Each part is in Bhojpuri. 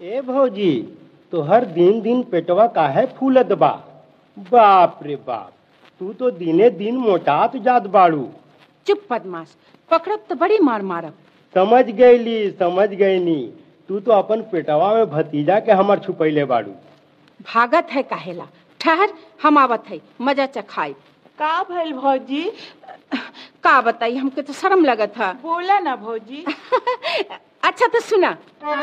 ए भौजी तो हर दिन दिन पेटवा काहे फूलत बा बाप रे बाप तू तो दिने दिन मोटात जात बाड़ू चुप बदमाश पकड़ब तो बड़ी मार मारब समझ गईली समझ गईनी तू तो अपन पेटवा में भतीजा के हमर छुपैले बाड़ू भागत है काहेला ठहर हम आवत है मजा चखाई का भइल भौजी का बताई हमके तो शर्म लगत है बोला ना भौजी अच्छा तो सुना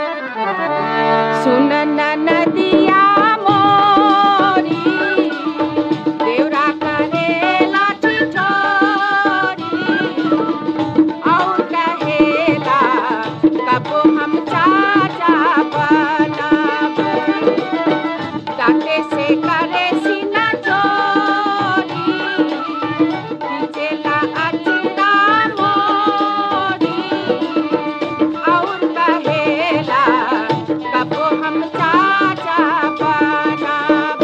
सुन न नदिया मोरी देवरा करेला छिछोरी और कहेला कबो हम चाचा बनब डाके से करे सीना चोरी खींचेला अचना मोरी और कहेला कबो हम चाचा बनब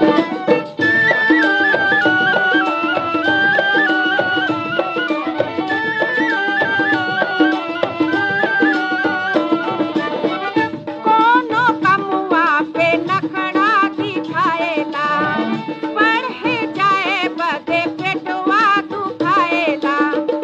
कोनो कमुआ पे नखड़ा दिखाएला पढ़े जाए बदे पेटवा दुखाएला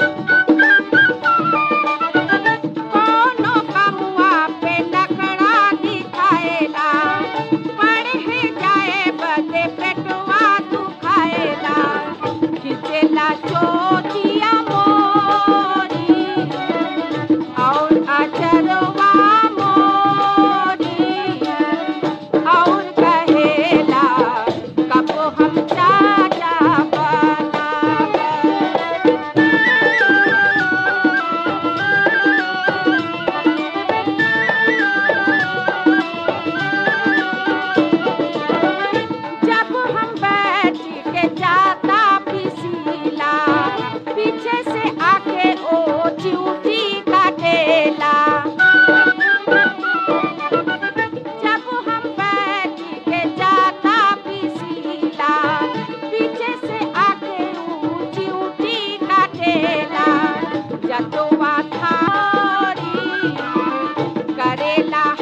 कोनो कमुआ पे नखड़ा दिखाएला पढ़े जाए बदे पेटवा दुखाएला खिचेला चोटिया मोरी और अचरवा मोरी और कहेला कबो हम चाचा बनब जब हम बैठ के जाता पिसीला पीछे से आके ओ चिउटी काटेला जब हम बैठ के जाता पिसीला पीछे से आके ओ चिउटी काटेला जतवा थारी करेला